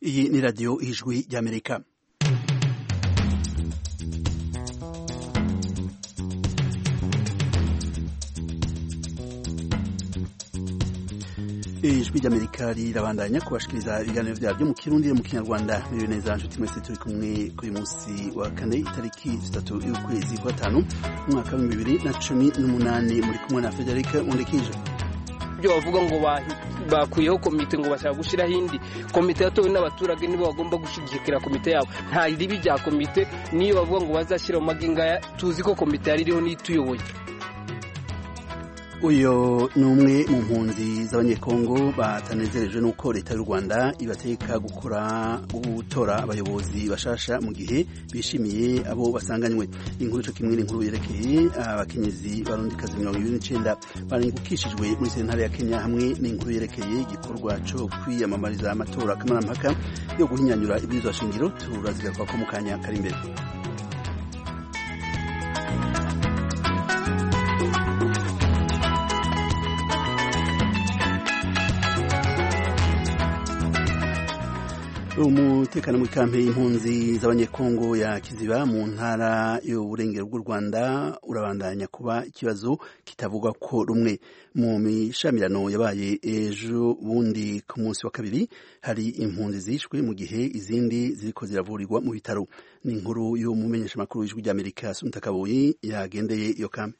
iyi ni radiyo y'ijwi ry'amerika ijwi ry'amerika rirabandanya kubashikiriza ibiganiro byabo byo mu kirundi no mu kinyarwanda biri neza nshuti mwese turi kumwe kuri munsi wa kane itariki zitatu y'ukwezi kwa gatanu umwaka w'ibihumbi bibiri na cumi n'umunani muri kumwe na frederic mundikije ibyo bavuga ngo bakuyeho komite ngo bashaka gushyiraho indi komite yatowe n'abaturage nibo bagomba gushyigikira komite yabo nta ribi rya komite niyo bavuga ngo bazashyira mu maginga tuzi ko komite yari iriho n'ituyoboye uyu ni umwe mu mpunzi z'abanyekongo batanezerejwe n'uko leta y'u rwanda ibateka gukora gutora abayobozi bashasha mu gihe bishimiye abo basanganywe inkuru cyo kimwe n'inkuru yerekeye abakenyezi barundikazi mirongo irindwi n'icyenda barengukishijwe muri sentare ya kenya hamwe n'inkuru yerekeye igikorwa cyo kwiyamamariza amatora kamarampaka yo guhinyanyura ibwirizwa shingiro turazigaruka ko mu kanya kari imbere umutekano muri kampe y'impunzi z'abanyekongo ya kiziba mu ntara y'uburengero bw'u rwanda urabandanya kuba ikibazo kitavugwa ko rumwe mu mishamirano yabaye ejo bundi ku munsi wa kabiri hari impunzi zishwe mu gihe izindi ziriko ziravurirwa mu bitaro ni inkuru y'umumenyeshamakuru w'ijwi ry'amerika sunita kabuyi yagendeye iyo kampe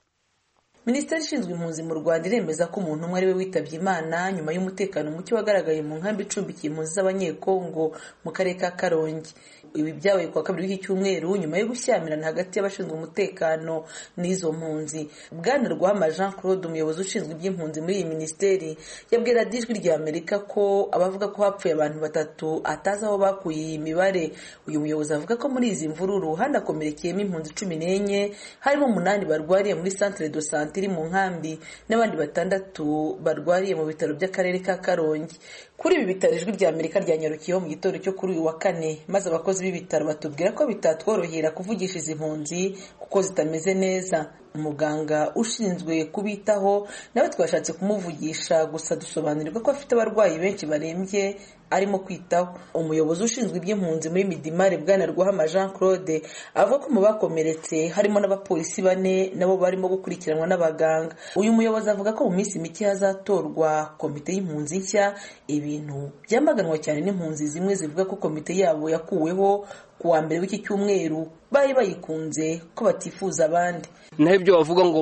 minisiteri ishinzwe impunzi mu rwanda iremeza ko umuntu umwe ari we witabye imana nyuma y'umutekano muke wagaragaye mu nkambi icumbikiye impunzi z'abanyekongo mu karere ka karongi ibi byabaye kuwa kabiri w'iki cyumweru nyuma yo gushyamirana hagati y'abashinzwe umutekano n'izo mpunzi bwana rwama jean claude umuyobozi ushinzwe iby'impunzi muri iyi minisiteri yabwira ijwi rya amerika ko abavuga ko hapfuye abantu batatu atazi aho bakuye iyi mibare uyu muyobozi avuga ko muri izi mvururu hanakomerekeyemo impunzi cumi n'enye harimo umunani barwariye muri centre de sante iri mu nkambi n'abandi batandatu barwariye mu bitaro by'akarere ka karongi kuri ibi bitaro ijwi rya amerika ryanyarukiyeho mu gitondo cyo kuri uyu wa kane maze abakozi b'ibitaro batubwira ko bitatworohera kuvugisha izi mpunzi kuko zitameze neza umuganga ushinzwe kubitaho nawe twashatse kumuvugisha gusa dusobanurirwa ko afite abarwayi benshi barembye arimo kwitaho umuyobozi ushinzwe iby'impunzi muri midimari bwana rwahama jean claude avuga ko mu bakomeretse harimo n'abapolisi bane nabo barimo gukurikiranwa n'abaganga uyu muyobozi avuga ko mu minsi mike hazatorwa komite y'impunzi nshya ibintu byamaganwa cyane n'impunzi zimwe zivuga ko komite yabo yakuweho ku wa mbere w'iki cyumweru bari bayikunze ko batifuza abandi naho ibyo bavuga ngo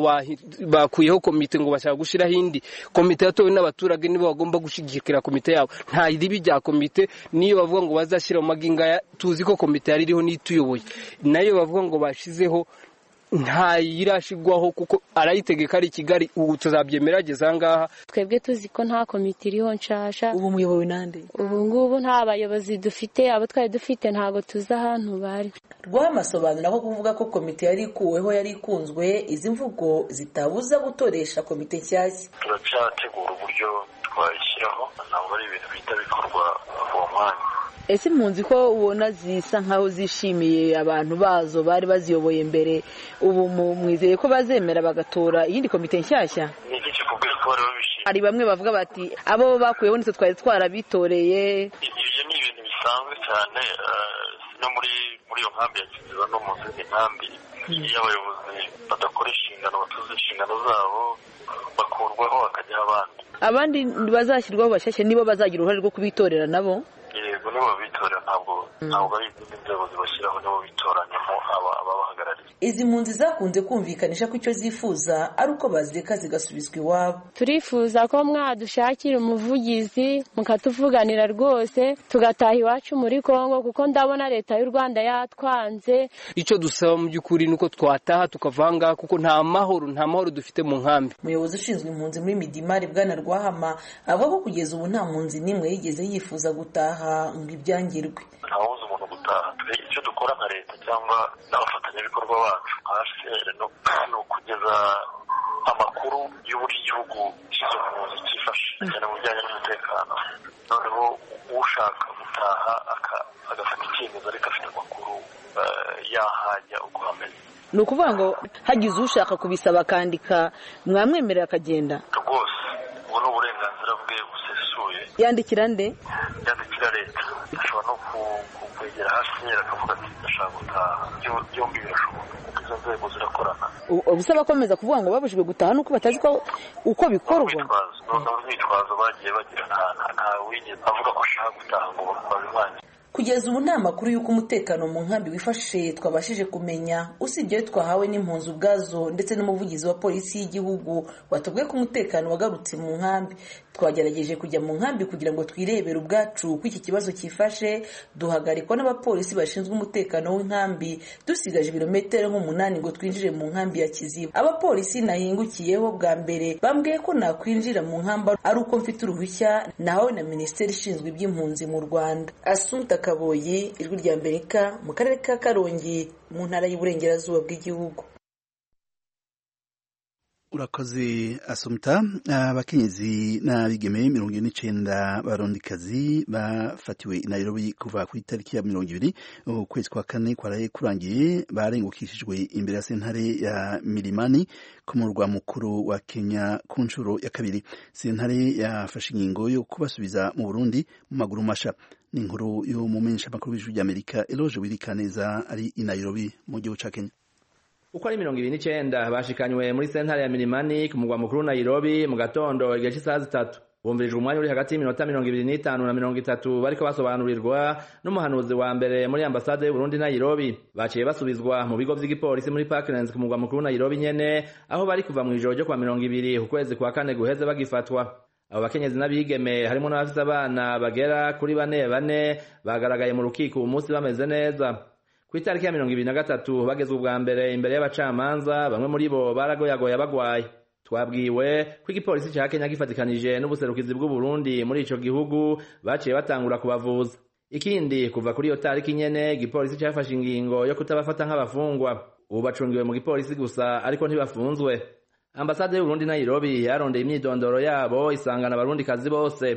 bakuyeho komite ngo bashaka gushyiraho indi komite yatowe n'abaturage nibo bagomba gushyigikira komite yabo nta ribi rya komite niyo bavuga ngo bazashyira mu maginga tuzi ko komite yari iriho n'ituyoboye nayo bavuga ngo bashyizeho ntayirashigwaho kuko arayitegeka ari i kigali ubu tuzabyemera ageze ahangaha twebwe tuzi ko nta komite iriho nshasha ubu muyobowe nande ubu ngubu nta bayobozi dufite abo twari dufite ntabwo tuzi ahantu bari rwamasobanura ko kuvuga ko komite yari ikuweho yari ikunzwe izi mvugo zitabuza gutoresha komite nshyashya turacyategura uburyo twayishyiraho ntabwo ari ibintu bihita bikorwa uwo mwanya ese impunzi ko ubona zisa nkaho zishimiye abantu bazo bari baziyoboye mbere ubu mwizeye ko bazemera bagatora iyindi komite nshyashya hari bamwe bavuga bati abo bakuyeho nitwe twari twarabitoreye ibyo ni ibintu bisanzwe cyane no muri muri iyo nkambi ya kiziba no mu zindi nkambi iyo abayobozi badakora inshingano batuzuye inshingano zabo bakurwaho hakajyaho abandi abandi bazashyirwaho bashyashya nibo bazagira uruhare rwo kubitorera nabo yego nibo babitora ntabwo ntabwo ari izindi nzego zibashyiraho nibo bitoranyamo ababahagarariye izi mpunzi zakunze kumvikanisha ko icyo zifuza ari uko bazireka zigasubizwa iwabo turifuza ko mwadushakira umuvugizi mukatuvuganira rwose tugataha iwacu muri kongo kuko ndabona leta y'u rwanda yatwanze icyo dusaba mu by'ukuri ni uko twataha tukava aha ngaha kuko nta mahoro nta mahoro dufite mu nkambi umuyobozi ushinzwe impunzi muri midimari bwana rwahama avuga ko kugeza ubu nta mpunzi n'imwe yigeze yifuza gutaha ngo ibyangirwe ntawuzi umuntu gutaha icyo dukora nka leta cyangwa n'abafatanyabikorwa bacu hasi ni ukugeza amakuru y'uburyo igihugu cy'izo mpunzi cyifashe cyane mu bijyanye n'umutekano noneho ushaka gutaha agafata icyemezo ariko afite amakuru yahajya uko hameze ni ukuvuga ngo hagize ushaka kubisaba akandika mwamwemerera akagenda rwose ubu ni uburenganzira bwe busesuye yandikira nde yandikira leta ashobora no no kwegera hcr akavuga ati ndashaka gutaha byombi birashoboka kuko izo nzego zirakorana gusa bakomeza kuvuga ngo babujijwe gutaha nuko batazi ko uko bikorwa ni urwitwazo bagiye bagira ntawe wigeze avuga ko ashaka gutaha ngo babimwangire kugeza ubu nta makuru y'uko umutekano mu nkambi wifashe twabashije kumenya usibyeyo twahawe n'impunzi ubwazo ndetse n'umuvugizi wa polisi y'igihugu watubwiye ko umutekano wagarutse mu nkambi twagerageje kujya mu nkambi kugira ngo twirebere ubwacu ko iki kibazo cyifashe duhagarikwa n'abapolisi bashinzwe umutekano w'inkambi dusigaje ibirometero nk'umunani ngo twinjire mu nkambi ya kiziba abapolisi nahingukiyeho bwa mbere bambwiye ko nakwinjira mu nkambi ari uko mfite uruhushya nahawe na minisiteri ishinzwe iby'impunzi mu rwanda asunta kaboyi ijwi rya amerika mu karere ka karongi mu ntara y'uburengerazuba bw'igihugu urakoze asumta abakenyezi n'abigeme mirongo ine n'icyenda barondikazi bafatiwe i nairobi kuva ku itariki ya mirongo ibiri ukwezi kwa kane kwaraye kurangiye barengukishijwe imbere ya sentare ya milimani ku murwa mukuru wa kenya ku nshuro ya kabiri sentare yafashe ingingo yo kubasubiza mu burundi mu maguru masha ni inkuru y'umumenyesha makuru w'ijwi ry'amerika eloge wirikaneza ari i nairobi mu gihugu cya kenya uko ari mirongo ibiri n'icenda bashikanywe muri sentare ya milimani ku mugwa mukuru nairobi mu gatondo igihe c'isaha zitatu bumvirijwe umwanya uri hagati y'iminota mirongo ibiri n'itanu na mirongo itatu bariko basobanurirwa n'umuhanuzi wa mbere muri ambasade y'uburundi nairobi baciye basubizwa mu bigo vy'igipolisi muri parklands ku mugwa mukuru nairobi nyene aho bari kuva mw'ijoro ryo kwa mirongo ibiri ukwezi kwa kane guheze bagifatwa abo bakenyezi n'abigeme harimo n'abafise abana bagera kuri bane bane bagaragaye mu rukiko uwu munsi bameze neza ku itariki ya mirongo ibiri na gatatu bagezwe ubwa mbere imbere y'abacamanza bamwe muri bo baragoyagoye bagwaye twabwiwe ko igipolisi ca kenya gifatikanije n'ubuserukizi bw'uburundi muri ico gihugu baciye batangura kubavuza ikindi kuva kuri iyo tariki nyene igipolisi cafashe ingingo yo kutabafata nk'abafungwa ubu bacungiwe mu gipolisi gusa ariko ntibafunzwe ambasade y'uburundi nairobi yarondeye imyidondoro yabo isangana abarundikazi bose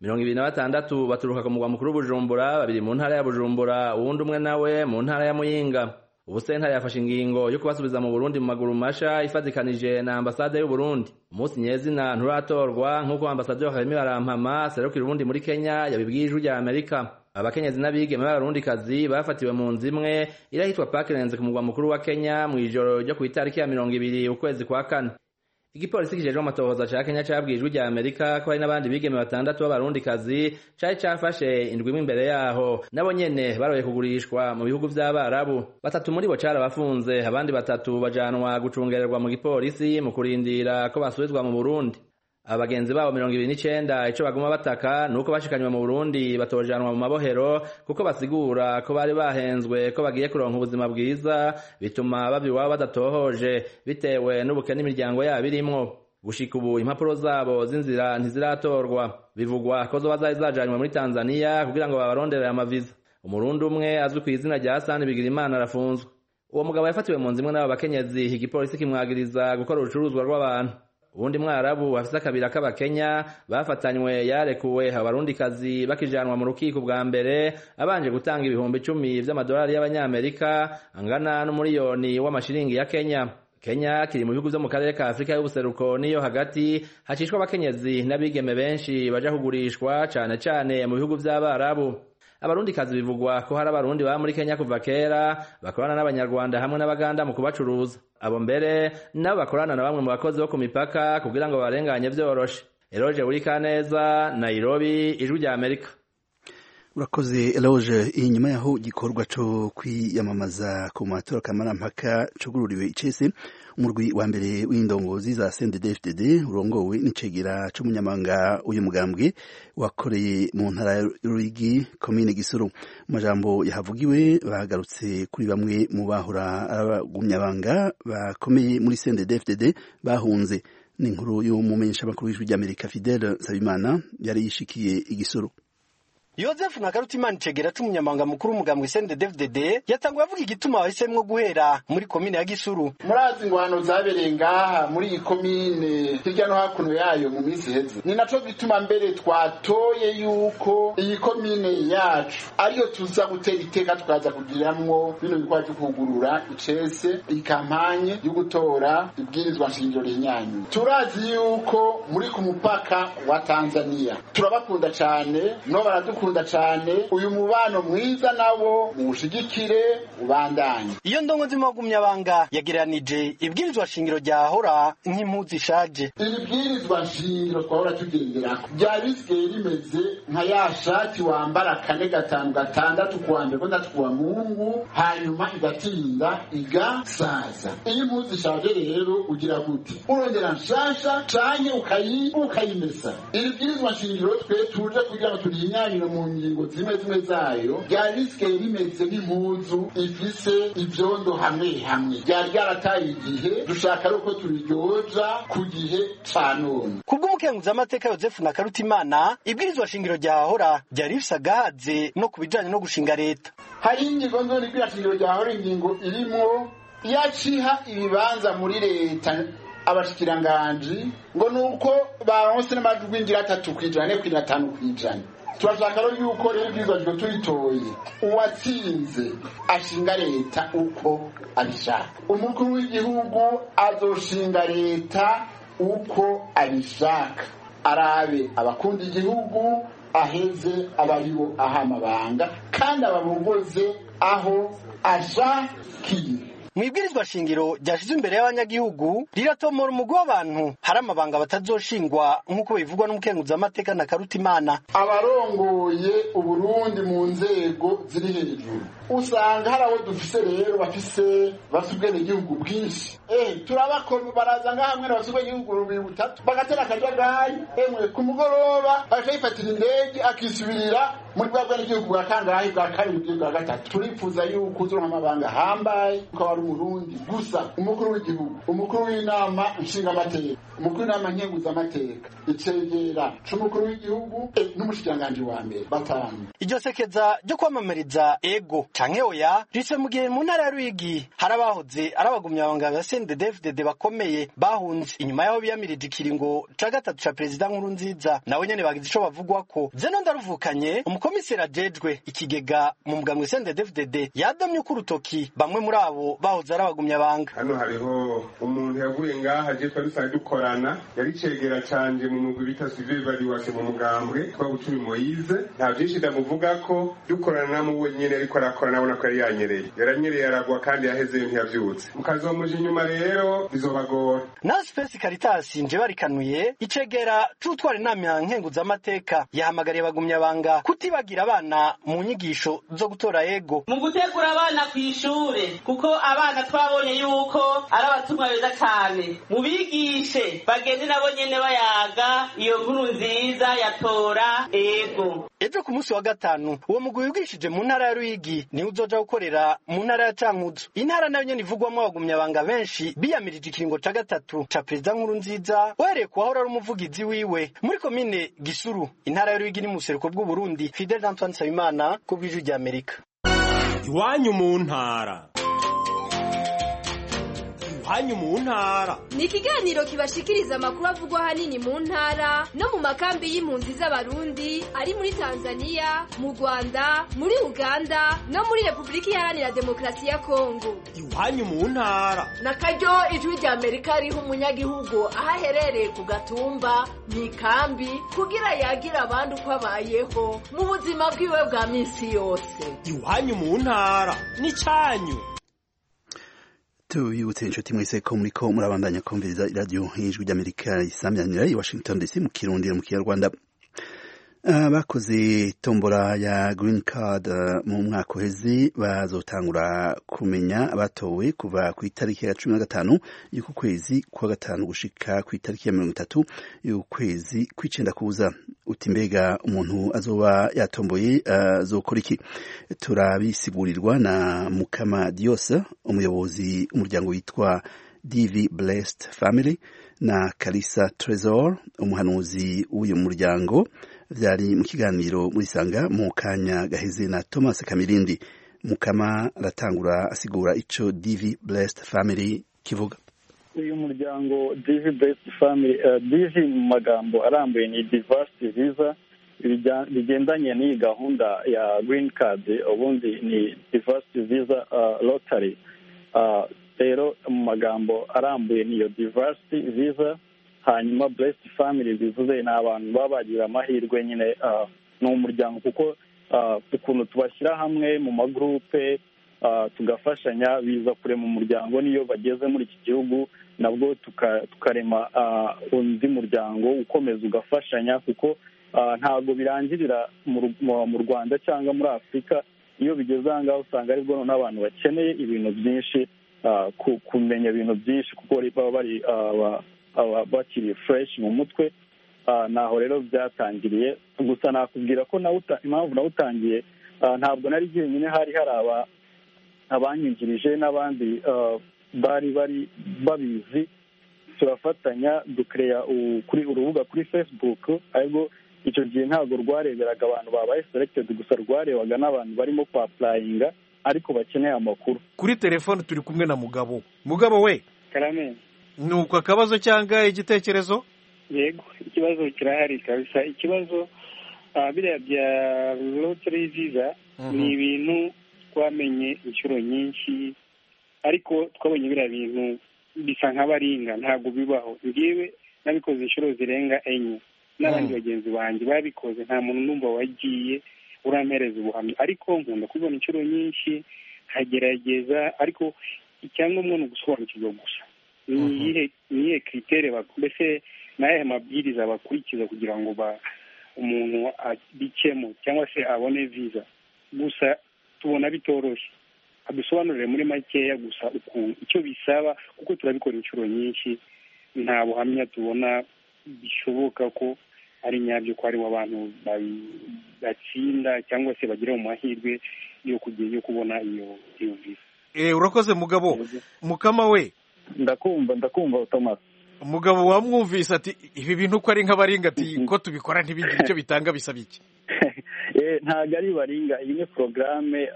mirongo ibiri na batandatu baturuka ku mugwa mukuru w'ubujumbura babiri mu ntara ya bujumbura uwundi umwe nawe mu ntara ya muyinga ubu sentare yafashe ingingo yo kubasubiza mu burundi mu maguru masha ifatikanije na ambasade y'uburundi umunsi nyezina nturatorwa nk'uko ambasaderi harimi barampama serukira uburundi muri kenya yabibwiye ijwi rya amerika abakenyezi n'abigeme b'abarundikazi bafatiwe mu nzu imwe irahitwa pakirenze ku mugwa mukuru wa kenya mu ijoro ryo ku itariki ya mirongo ibiri ukwezi kwa kane igipolisi kijejwe amatohoza ca kenya cabwiye ijwi rya amerika ko hari n'abandi bigeme batandatu b'abarundikazi cari cafashe indwi imwe imbere yaho nabo nyene baroye kugurishwa mu bihugu vy'abarabu batatu muri bo carabafunze abandi batatu bajanwa gucungererwa mu gipolisi mu kurindira ko basubizwa mu burundi abagenzi babo mirongo ibiri n'icenda ico baguma bataka ni uko bashikanywe mu burundi batojanwa mu mabohero kuko basigura ko bari bahenzwe ko bagiye kuronka ubuzima bwiza bituma bava iwabo badatohoje bitewe n'ubukene imiryango yabo irimwo gushika ubu impapuro zabo z'inzira ntiziratorwa bivugwa ko zoba zari zajanywe muri tanzaniya kugira ngo babaronderere amaviza umurundi umwe azwi ku izina rya hasani bigirimana arafunzwe uwo mugabo yafatiwe mu nzu imwe n'abo bakenyezi igipolisi kimwagiriza gukora urucuruzwa rw'abantu ubundi mwarabu bafise akabira k'abakenya bafatanywe yarekuwe abarundikazi bakijanwa mu rukiko bwa mbere abanje gutanga ibihumbi icumi vy'amadolari y'abanyamerika angana n'umuriyoni w'amashiringi ya kenya kenya kiri mu bihugu vyo mu karere ka afurika y'ubuseruko n'iyo hagati hacishwa abakenyezi n'abigeme benshi baja kugurishwa cane cane mu bihugu vy'abarabu abarundikazi bivugwa ko hari abarundi baba muri kenya kuva kera bakorana n'abanyarwanda hamwe n'abaganda mu kubacuruza abo mbere nabo bakorana na bamwe mu bakozi bo ku mipaka kugira ngo barenganye vyoroshe eroje wurikaneza nairobi ijwi rya amerika urakoze eloge inyuma yaho igikorwa cyo kwiyamamaza ku matora kamarampaka cugururiwe icese umurwi wa mbere w'indongozi za CNDD-FDD urongowe n'icegera c'umunyamanga uyu mugambwe wakoreye mu ntara ya Ruyigi komine Gisuru majambo yahavugiwe bagarutse kuri bamwe mu bahora abagumyabanga bakomeye muri CNDD-FDD bahunze ni inkuru y'umumenyesha makuru w'ijwi ry'Amerika Fidel Sabimana yari yishikiye igisuru Yozefu Nagarutimana Icegera c'umunyamanga mukuru w'umugambwe CNDD-FDD yatanguye avuga igituma bahisemwo guhera muri komine ya Gisuru. Murazi ingwano zabereye ngaha muri iyi komine hirya no hakuno yayo mu minsi iheze. Ni naco gituma mbere twatoye yuko iyi komine yacu ariyo tuza gutera iteka tukaza kugiramwo bino bikorwa vyo kugurura icese ikampanye yo gutora ibwirizwa nshingiro rinyanye. Turazi yuko muri ku mupaka wa Tanzania turabakunda cane no baradukunda ndabakunda cyane uyu mubano mwiza nabo muwushigikire ubandanye iyo ndongo nzima gumyabanga yagereranije ibwirizwa shingiro rya hora nk'impuzu ishaje iri bwirizwa nshingiro twahora tugendera byari bisigaye rimeze nka ya shati wambara kane gatanu gatandatu kuwa mbere gatandatu kuwa mungu hanyuma igatinda igasaza iyo impuzu ishaje rero ugira gute urongera nshasha canke ukayi ukayimesa iri bwirizwa nshingiro twe tuje kugira ngo turinyanire mu ngingo zimwe zimwe zayo byari bisigaye rimeze nk'impuzu ifise ibyondo hamwe hamwe byari byarataye igihe dushaka ari uko tubiryoja ku gihe ca none kubw'umukenguzamateka yosefu na karutimana ibwirizwa shingiro rya hora ryari rifise agahaze no ku bijanye no gushinga leta hari ingingo nzoni bw'irashingiro ryawe ingingo irimo yaciha ibibanza muri leta abashikiranganji ngo nuko baronse n'amajwi y'ingira atatu kw'ijana ne kw'ijana atanu kw'ijana turashaka rero yuko rero ibwirizwa shingiro tuyitoye uwatsinze ashinga leta uko abishaka umukuru w'igihugu azoshinga leta uko abishaka arabe abakunda igihugu aheze abaribo aha amabanga kandi ababongoze aho ashakiye mu ibwirizwa shingiro ryashize imbere y'abanyagihugu riratomora umugwi w'abantu hari amabanga batazoshingwa nk'uko bivugwa n'umukenguzamateka na karutimana abarongoye uburundi mu nzego ziri hejuru usanga hari abo dufise rero bafise bafise ubwenegihugu bwinshi eh turabakoma baraza ngaha hamwe bafise ubwenegihugu bubiri butatu bagatera akajagari emwe ku mugoroba aje yifatira indege akisubirira muri bwa bwenegihugu bwa kangahe bwa kabiri bw'igihugu bwa gatatu turifuza yuko uzuronka amabanga ahambaye kuko aba ari umurundi gusa umukuru w'igihugu umukuru w'inama nshingamateka umukuru w'inama nkenguzamateka icegera c'umukuru w'igihugu eh, n'umushikiranganji wa mbere batanu iryo sekeza ryo kwamamariza ego canke oya rice mu gihe mu ntara ya ruyigi hari abahoze ari abagumyabanga ba sendedefudede bakomeye bahunze inyuma y'aho biyamirije ikiringo ca gatatu ca perezida nkuru nziza nabo nyene bagize ico bavugwako zeno ndaruvukanye umukomiseri ajejwe ikigega mu mugambwe sendedefudede yadomye uko urutoki bamwe muri abo bahoze ari abagumyabanga hano hariho umuntu yavuye ngaha je twari dusanzwe dukorana yari cegera canje mu mugwi bita Sylvain Bariwase mu mugambwe twabucumi Moise nta vyinshi ndamuvugako dukorana na muwe nyene ariko arakora nabona ko yari yanyereye yaranyereye aragwa kandi yaheze ntiyavyutse mukazomuja inyuma rero bizobagora na space caritas nje barikanuye icegera c'utwara inama ya nkenguzamateka yahamagariye abagumyabanga kutibagira abana mu nyigisho zo gutora ego mu gutegura abana ku ishure kuko abana twabonye yuko ari abatumwa beza cyane mu bigishe bagende nabo nyene bayaga iyo nkuru nziza yatora ego ejo ku munsi wa gatanu uwo mugwi wigishije mu ntara ya ruyigi niwe uzoja gukorera mu ntara ya cankuzo intara nayo nyene ivugwamwo abagumyabanga benshi biyamirije ikiringo ca gatatu ca perezida nkuru nziza uhereye ku wahora ari umuvugizi wiwe muri komine gisuru intara ya ruyigi ni mu buseruko bw'uburundi fidel antoine nsabimana ku bw'ijwi rya amerika iwanyu mu ntara iwanyu mu ntara ni ikiganiro kibashikiriza amakuru avugwa ahanini mu ntara no mu makambi y'impunzi z'abarundi ari muri tanzania mu rwanda muri uganda no muri repubulika iharanira demokarasi ya kongo iwanyu mu ntara na karyo ijwi rya amerika riha umunyagihugu aho aherereye ku gatumba mu ikambi kugira yagire abandi uko abayeho mu buzima bwiwe bwa minsi yose iwanyu mu ntara n'icyanyu tubibutse inshuti mwese ko muri ko murabandanya kumviriza iradiyo nk'ijwi ry'amerika isamyanira i washington dc mu kirundi no mu kinyarwanda abakoze tombora ya green card mu mwaka uheze bazotangura kumenya abatowe kuva ku itariki ya cumi na gatanu y'uku kwezi kwa gatanu gushika ku itariki ya mirongo itatu y'ukwezi kw'icenda kuza uti mbega umuntu azoba yatomboye azokora iki turabisigurirwa na mukama diose umuyobozi umuryango witwa divi blessed family na kalisa tresor umuhanuzi w'uyu muryango byari mu kiganiro murisanga mu kanya gaheze na thomas kamirindi mukama aratangura asigura ico divi blessed family kivuga uyu muryango divi blessed family uh, divi mu magambo arambuye ni diversity visa bigendanye n'iyi gahunda ya green card ubundi ni diversity visa uh, lottery uh, rero mu magambo arambuye niyo diversity visa hanyuma blessed family bivuze ni abantu baba bagira amahirwe nyine ni umuryango kuko ah, ukuntu tubashyira hamwe mu magurupe ah, tugafashanya biza kure mu muryango n'iyo bageze muri iki gihugu nabwo tuka- tukarema ah, undi muryango ukomeza ugafashanya kuko ah, ntabwo birangirira mu Ru- mu- mu rwanda cyangwa muri afurika iyo bigeze aha ngaha usanga aribwo noneho abantu bakeneye ibintu byinshi ah, ku- kumenya ibintu byinshi kuko bari- baba bari ah, ba- aba- bakiri fureshi mu mutwe Ah, naho rero byatangiriye gusa nakubwira ko nawe uta- impamvu nawutangiye ntabwo nari jyenyine hari hari aba- abanyinjirije n'abandi ah, bari bari babizi turafatanya dukereya kuri urubuga kuri facebook aribwo icyo gihe ntabwo rwareberaga abantu babaye selected gusa rwarebaga n'abantu barimo kwapurayinga ariko bakeneye amakuru kuri telefone turi kumwe na mugabo mugabo we ni uko akabazo cyangwa igitekerezo yego ikibazo kirahari kabisa ikibazo ah, biriya bya loteri viza Mhm. ni ibintu twamenye inshuro nyinshi ariko twabonye biriya bintu bisa nk'abaringa ntabwo bibaho ngewe nabikoze inshuro zirenga enye n'abandi bagenzi banjye babikoze nta muntu numva wagiye urampereza ubuhamya ariko nkunda kubibona inshuro nyinshi nkagerageza ariko icyangombwa ni ugusobanukirwa gusa ni iyihe ni iyihe kiritere bak- mbese ni ayahe mabwiriza bakurikiza kugira ngo ba umuntu abikemo cyangwa se abone viza gusa tubona bitoroshye adusobanurire muri makeya gusa ukuntu icyo bisaba kuko turabikora inshuro nyinshi nta buhamya tubona bishoboka ko ari nyabyo ko ari abantu babi- batsinda cyangwa se bagira mu mahirwe yo kugira yo kubona iyo iyo viza Eh, urakoze mugabo mukama we ndakumva ndakumva thomas mugabo wamwumvise ati ibi bintu ko ari nk'abaringa ati ko tubikora ntibigire icyo bitanga bisaba iki Eh, ntabwo ari baringa iyi ni porogaramu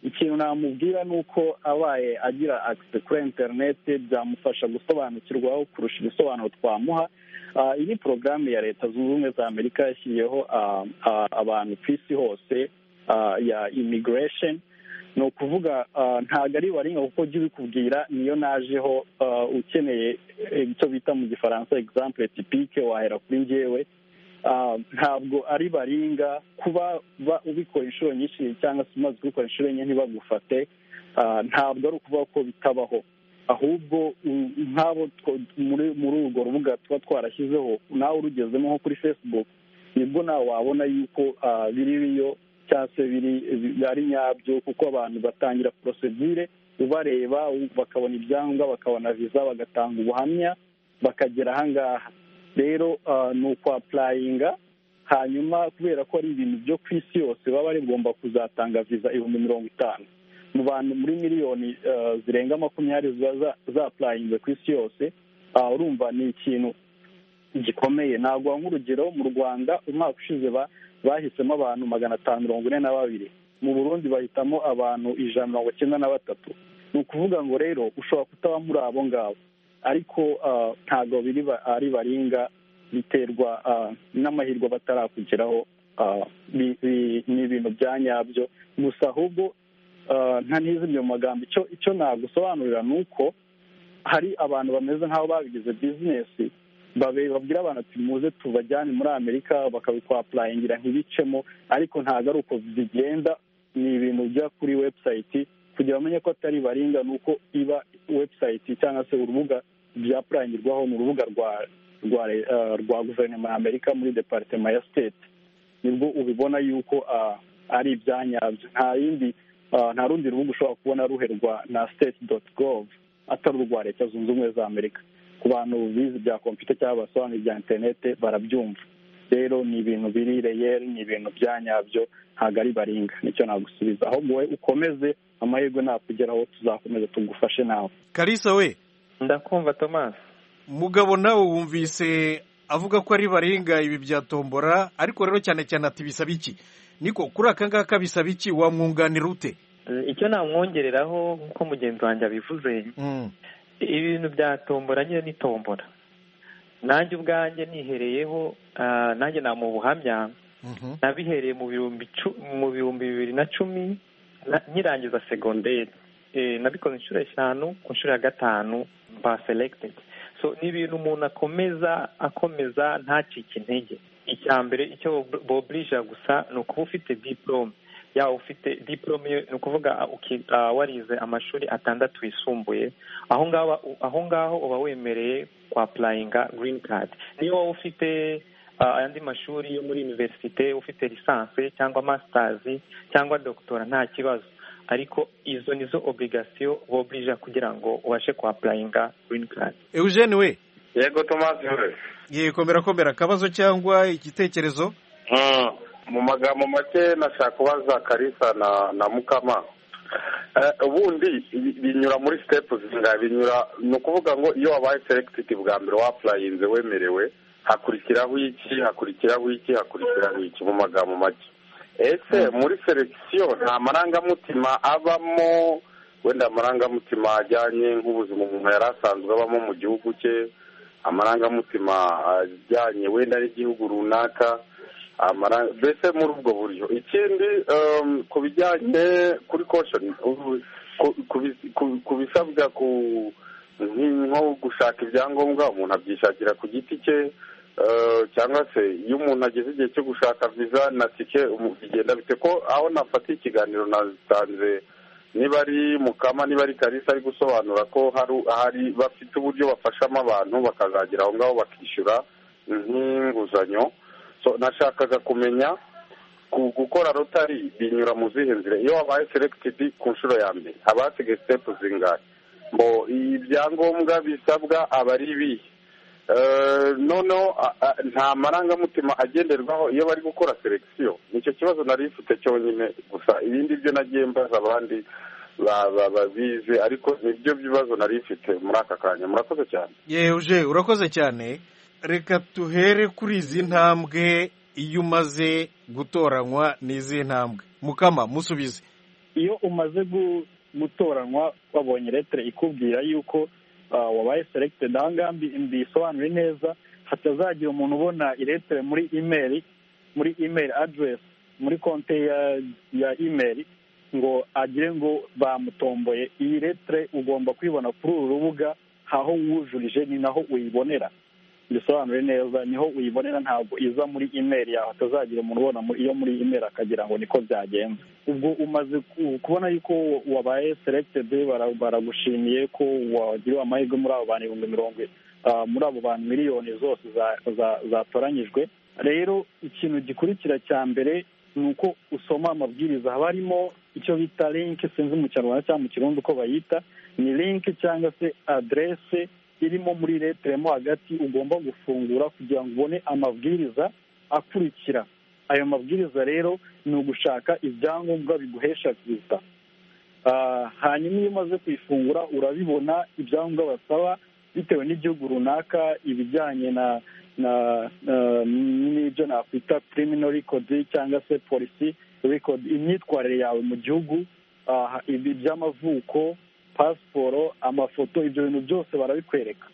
ikintu namubwira ni uko abaye agira akise kuri interineti byamufasha gusobanukirwaho kurusha ibisobanuro twamuha Ah, iyi ni porogaramu ya leta zunze ubumwe za amerika yashyiriyeho ah, ah, abantu ku isi hose ah, ya imigiresheni ni ukuvuga ah, ntabwo ari baringa kuko jya ubikubwira niyo najeho ah, ukeneye eh, icyo bita mu gifaransa egizampure tipike wahera kuri njyewe Ah, ntabwo ari baringa kuba ba- ubikora inshuro nyinshi cyangwa se umaze kubikora inshuro enye ntibagufate ah, ntabwo ari ukuvuga ko bitabaho ahubwo u- nk'abo two- muri muri urwo rubuga tuba twarashyizeho nawe urugezemo nko kuri facebook nibwo nawe wabona yuko ah, biri biyo cyangwa se biri bi- ari nyabyo kuko abantu batangira porosedire ubareba u- bakabona ibyangombwa bakabona viza bagatanga ubuhamya bakagera ahangaha rero ah, ni ukwapurayinga hanyuma kubera ko ari ibintu byo ku isi yose baba rigomba kuzatanga viza ibihumbi mirongo itanu mu bantu muri miliyoni ah, zirenga makumyabiri ziba za- zapurayinze ku isi yose ah, urumva ni ikintu gikomeye ntabwo nk'urugero mu rwanda umwaka ushize ba- bahisemo abantu magana atanu mirongo ine na babiri mu burundi bahitamo abantu ijana mirongo icyenda na batatu ni ukuvuga ngo rero ushobora kutaba muri abo ngabo ariko ah, ntabwo biri ba- ari baringa biterwa ah, n'amahirwe batarakugeraho ah, bi- bi- ni ibintu bya nyabyo gusa ahubwo ah, nta ntizimye mu magambo icyo icyo nagusobanurira ni uko hari abantu bameze nk'aho babigize bizinesi babe- babwira abantu ati muze tubajyane muri amerika bakabikwapurayingira ntibicemo ariko ntabwo ari uko bigenda ni ibintu bijya kuri webusayiti kugira bamenye ko atari baringa ni uko iba webusayiti cyangwa se urubuga byapurayingirwaho ni urubuga rwa rwa le- eh, rwa guverinoma ya amerika muri deparitema ya siteti nibwo ubibona yuko ah, ari ibyanyabyo nta yindi ah, nta rundi rubuga ushobora kubona ruherwa na state doti gov atari urwa leta zunze ubumwe za amerika ku bantu bize ibya kompiyuta cyangwa basobanura ibya interinete barabyumva rero ni ibintu biri reyeri ni ibintu byanyabyo ntabwo ari baringa nicyo nagusubiza ahubwo wowe ukomeze amahirwe nakugeraho tuzakomeza tugufashe nawe kalisa we ndakumva thomas mugabo nawe wumvise avuga ko ari baringa ibi bya tombora ariko rero cyane cyane ati bisaba iki niko kuri aka ngaka bisaba iki wamwunganira ute Eh, icyo namwongereraho nk'uko mugenzi wanjye abivuze ibintu bya tombora nyine ni tombora nanjye ubwanjye nihereyeho ah, nanjye nta mu buhamya nabihereye mu bihumbi cu- mu bihumbi bibiri na cumi na- nkirangiza segonderi Eh, nabikoze inshuro eshanu ku nshuro ya gatanu ba selected so ni ibintu umuntu akomeza akomeza ntacike intege icya mbere icyo boburija gusa ni ukuba ufite diporome yaba ufite diporome ni ukuvuga uki- ah, warize amashuri atandatu yisumbuye aho ngaho aho ngaho uba wemereye kwapurayinga girini kadi niyo waba ufite ah, ayandi mashuri yo muri iniverisite ufite lisansi cyangwa masitazi cyangwa dogitora nta kibazo ariko izo ni zo oburigasiyo boburija kugira ngo ubashe kwapurayinga girini kadi eugene we yego tomasi we yego birakomera akabazo cyangwa igitekerezo Mm. mu magambo make nashaka kubaza karisa na na mukama Eh, ubundi bi- binyura muri sitepu zingahe binyura ni ukuvuga ngo iyo wabaye selekitidi bwa mbere wapurayinze wemerewe hakurikiraho iki hakurikiraho iki hakurikiraho iki mu magambo make ese muri selekisiyo nta marangamutima abamo wenda amarangamutima ajyanye nk'ubuzima umuntu yari asanzwe abamo mu gihugu cye amarangamutima ajyanye wenda n'igihugu runaka amara- mbese muri ubwo buryo ikindi em, ku bijyanye kuri koshoni ubu- ku- ku bi- ku- ku bisabwa ku nki- nko gushaka ibyangombwa umuntu abyishakira ku giti cye eh, cyangwa se iyo umuntu ageze igihe cyo gushaka viza na tike umu- bigenda bite ko aho nafatiye ikiganiro natanze niba ari mukama niba ari karisa ari gusobanura ko hari hari bafite uburyo bafashamo abantu bakazagera aho ngaho bakishyura nk'inguzanyo so nashakaga kumenya ku- gukora rotari binyura mu zihe nzira iyo wabaye selected ku nshuro ya mbere haba hasigaye step zingahe mbo ibyangombwa bisabwa aba ari ibihe Eh, noneho a- a- nta marangamutima agenderwaho iyo bari gukora selekisiyo nicyo kibazo nari mfite cyonyine gusa ibindi byo nagiye mbaza abandi ba- ba- babize ariko nibyo bibazo nari mfite muri aka kanya murakoze cyane yeje urakoze cyane reka tuhere kuri izi ntambwe iyo umaze gutoranywa n'izi ntambwe mukama musubize iyo umaze gu- gutoranywa wabonye letere ikubwira yuko ah, wabaye selected aha ngaha mbi- mbisobanure neza hatazagira umuntu ubona iletere muri imeri muri imeri aderesi muri konte ya ya imeri ngo agire ngo bamutomboye iyi letere ugomba kuyibona kuri uru rubuga aho wujurije ni naho uyibonera bisobanure neza niho uyibonera ntabwo iza muri imeri yawe atazagira umuntu ubona muri- iyo muri imeri akagira ngo niko byagenze ubwo umaze ku- kubona yuko wabaye selected bara- baragushimiye ko wagiriwe amahirwe muri abo bantu ibihumbi mirongo i- ah, muri abo bantu miliyoni zose za- za- zatoranyijwe rero ikintu gikurikira cya mbere ni uko usoma amabwiriza haba harimo icyo bita link sinzi mu kinyarwanda cyangwa mu kirundi uko bayita ni link cyangwa se aderese irimo muri letere mo hagati ugomba gufungura kugira ngo ubone amabwiriza akurikira ayo mabwiriza rero ni ugushaka ibyangombwa biguhesha viza Ah, hanyuma iyo umaze kuyifungura urabibona ibyangombwa basaba bitewe n'igihugu runaka ibijyanye na na na- n'ibyo nakwita criminal record cyangwa se polisi record imyitwarire yawe mu gihugu ah, ibi- iby'amavuko pasiporo amafoto ibyo bintu byose barabikwereka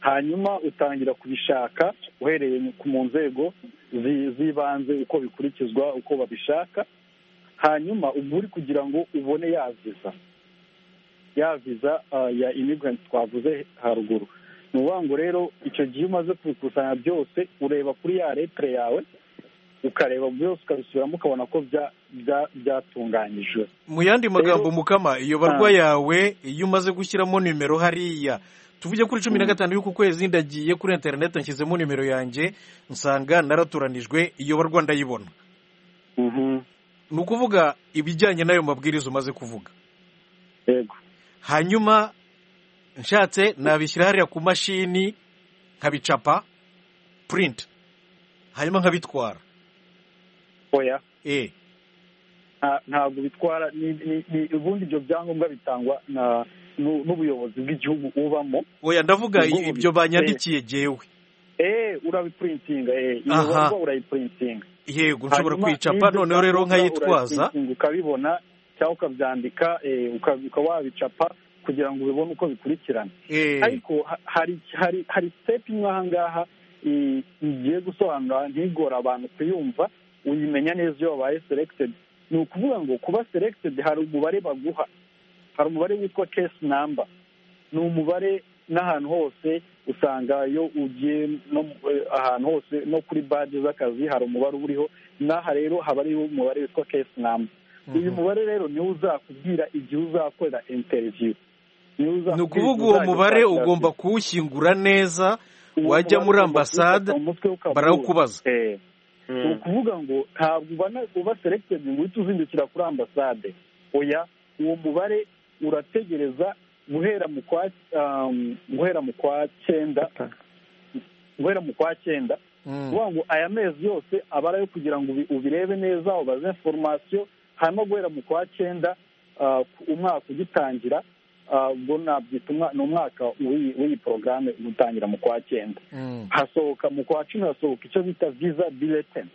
hanyuma utangira kubishaka uhereye ku- mu nzego zi- z'ibanze uko bikurikizwa uko babishaka hanyuma uba uri kugira ngo ubone yaziza ya viza ah, ya immigrant twavuze haruguru ni ukuvuga ngo rero icyo gihe umaze kubikusanya byose ureba kuri ya letere yawe ukareba byose ukabisubiramo ukabona ko bya- bya- byatunganyijwe mu yandi magambo mukama iyo barwa yawe iyo umaze gushyiramo nimero hariya tuvuge kuri cumi na gatanu y'uku kwezi ndagiye kuri interineti nshyizemo nimero yanjye nsanga naraturanijwe iyo barwa ndayibona ni ukuvuga ibijyanye n'ayo mabwiriza umaze kuvuga yego hanyuma nshatse nabishyira hariya ku mashini nkabicapa purinti hanyuma nkabitwara oya eh nta- ntabwo bitwara ni- ni- ni- ubundi ibyo byangombwa bitangwa na n'u- n'ubuyobozi bw'igihugu ubamo oya ndavuga Ubwo ubu- ibyo banyandikiye jyewe eee urabipuritinga eee iyo Aha. barwa urayipuritinga yego nshobora Hanyuma kwicapa n'ibyo noneho rero byangombwa nkayitwaza urabiprintinga ukabibona cyangwa ukabyandika eh, uka- ukaba wabicapa kugira ngo ubibone uko bikurikirana Eh. ariko ha- hari hari hari sitepu imwe aha ngaha eh, igiye gusobanura ntigore abantu kuyumva uyimenya neza iyo wabaye selected ni ukuvuga ngo kuba selected hari umubare baguha hari umubare witwa case number ni umubare n'ahantu hose usanga iyo ugiye no eh, ahantu hose no kuri baje z'akazi hari umubare uba uriho n'aha rero haba hariho umubare witwa case number uyu mubare rero niwo uzakubwira igihe uzakorera interview niwo uzakubwira ni ukuvuga igihe uwo uzajya mubare ukora akazi. ugomba kuwushyingura neza wajya muri ambasade barawukubaza ni ukuvuga ngo ntabwo ubana uba selected ngo uhite uzindukira kuri ambasade oya uwo mubare urategereza guhera mu kwa um, guhera mu kwa cyenda guhera mu kwa cyenda kuvuga ngo aya mezi yose aba ari ayo kugira ngo ubi- ubirebe neza ubaze inforomasiyo hanyuma guhera mu kwa cyenda ah, ku- umwaka ugitangira ah, ubwo nabyita umwa- ni umwaka w'iyi w'iyi porogaramu gutangira mu kwa cyenda hasohoka mu kwa cumi hasohoka icyo bita visa bulletin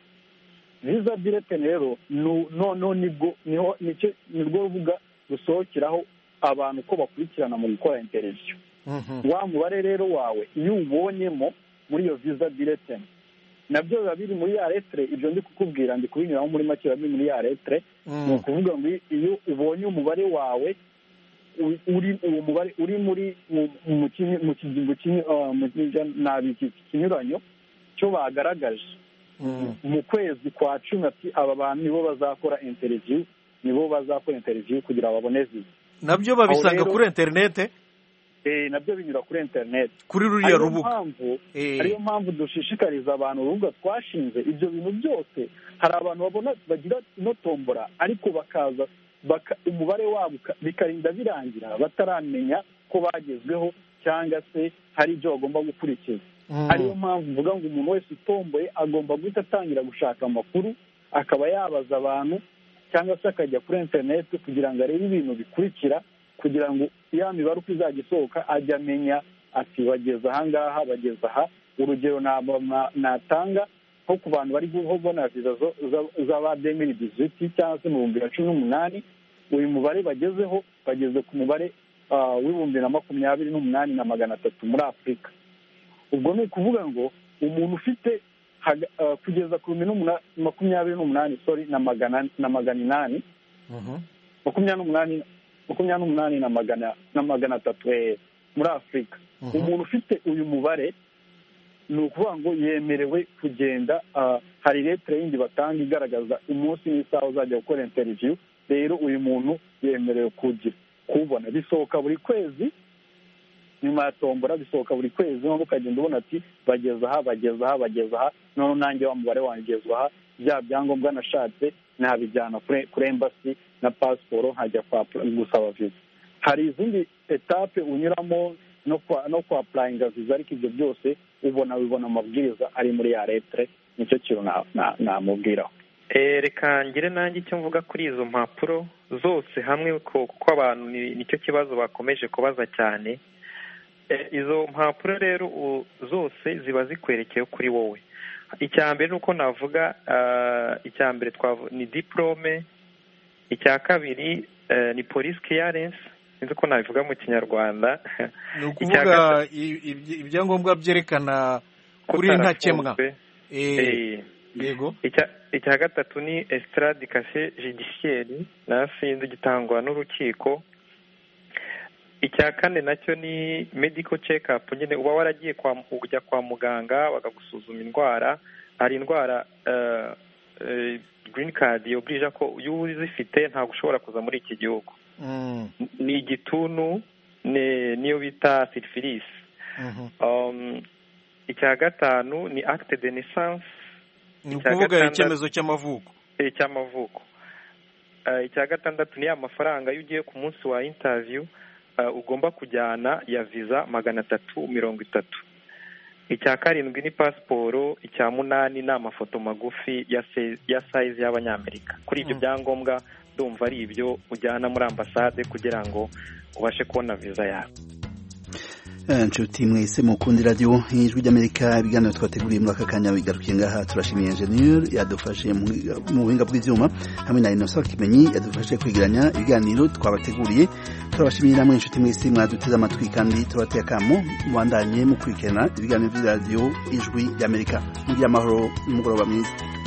visa bulletin rero nu- noneho nibwo niho nicyo- nirwo rubuga rusohokeraho abantu uko bakurikirana mu gukora interview wa mubare rero wawe iyo uwubonyemo muri iyo visa bulletin nabyo biba biri muri ya letire ibyo ndi kukubwira ndi kubinyuramo muri make biba biri muri ya letire Mm. ni ukuvuga ngo iyo ubonye umubare wawe u- uri uwo mubare uri muri mu- mu kinyi- mu kigingo kimwe ah, mu kinyi- nabi iki- ikinyuranyo cyo bagaragaje mu kwezi kwa cumi ati aba bantu nibo bazakora interiviyu nibo bazakora interiviyu kugira ngo babone viza nabyo babisanga Aho rero- kuri interinete Eh, nabyo binyura kuri interineti Kuri ruriya rubuga. Eh. ariyo mpamvu dushishikariza abantu urubuga twashinze ibyo bintu byose hari abantu babona bagira ino tombora ariko bakaza baka- umubare wabo uka- bikarinda birangira bataramenya ko bagezweho cyangwa se hari ibyo bagomba gukurikiza Mm. ariyo mpamvu mvuga ngo umuntu wese utomboye agomba guhita atangira gushaka amakuru akaba yabaza abantu cyangwa se akajya kuri interineti kugira ngo arebe ibintu bikurikira kugira ngo ya mibare uko izajya isohoka ajya amenya ati bageze aha ngaha bageze aha urugero naba- na- natanga nko ku bantu bari kubona viza zo- za- z'aba demiri diziti cyangwa se mu bihumbi na cumi n'umunani uyu mubare bagezeho bageze ku mubare ah, w'ibihumbi na makumyabiri n'umunani na magana atatu muri afurika ubwo ni ukuvuga ngo umuntu ufite haga- ah, kugeza ku bihumbi n'umuna- makumyabiri n'umunani sorry na magana na magana inani makumyabiri n'umunani makumyabiri n'umunani na magana na magana atatu eh, muri afurika Mhm. umuntu ufite uyu mubare ni ukuvuga ngo yemerewe kugenda ah, hari letire yindi batanga igaragaza umunsi n'isaha uzajya gukora interiviyu rero uyu muntu yemerewe kugira kubona bisohoka buri kwezi nyuma ya tombora bisohoka buri kwezi noneho ukagenda ubona ati bageze aha bageze aha bageze aha noneho nanjye wa mubare wanjye ugezwa aha bya byangombwa nashatse nabijyana kuri kuri embassy na pasiporo nkajya kwa gusaba viza hari izindi etape unyuramo no kwa no kwa apurayinga viza ariko ibyo byose ubona bibona amabwiriza ari muri ya letire nicyo kintu na- na- namubwiraho Eh, reka ngire nanjye icyo mvuga kuri izo mpapuro zose hamwe ko- kuko abantu ni- nicyo kibazo bakomeje kubaza cyane Eh, izo mpapuro rero u- zose ziba zikwerekeye kuri wowe icya mbere ni uko navuga ah, icya mbere twavu- ni diporome icya kabiri eh, ni polisi kiyarensi sinzi uko nabivuga mu kinyarwanda ni Icya ukuvuga i- ibyi- ibyangombwa byerekana kuri ntakemwa Utarafunzwe. Eh, Eh. yego icya icya gatatu ni esitaradi kase judiciaire na sinzi gitangwa n'urukiko icya kane nacyo ni medical check up nyine uba waragiye kwa ujya kwa muganga bakagusuzuma indwara hari indwara eh, eh, green card yoburija ko iyo uzifite ntabwo ushobora kuza muri iki gihugu Mm. ni igituntu ni- niyo bita sirifirisi Mhm. Um, icya gatanu ni acte de naissance ni icya ukuvuga gatandatu- icyemezo cy'amavuko eh, cy'amavuko Eh, icya gatandatu ni ya mafaranga iyo ugiye ku munsi wa interview eh, ugomba kujyana ya visa magana atatu mirongo itatu icya karindwi ni pasiporo icya munani ni amafoto magufi ya se- ya sayizi y'abanyamerika kuri ibyo byangombwa ndumva ari ibyo ujyana muri ambasade kugira ngo ubashe kubona visa yawe Eh, nshuti mwese mukunda radiyo nk'ijwi ry'amerika ibiganiro twateguriye muri aka kanya bigarukiye ngaha turashimiye enjeniyeri yadufashe mu- mu buhinga bw'ibyuma hamwe na inosa kimenyi yadufashe kwigiranya ibiganiro twabateguriye turabashimiye namwe inshuti mwese mwaduteze amatwi kandi tubateye akamo mubandanye mukurikirana ibiganiro by'iradiyo ijwi ry'amerika mugire amahoro n'umugoroba mwiza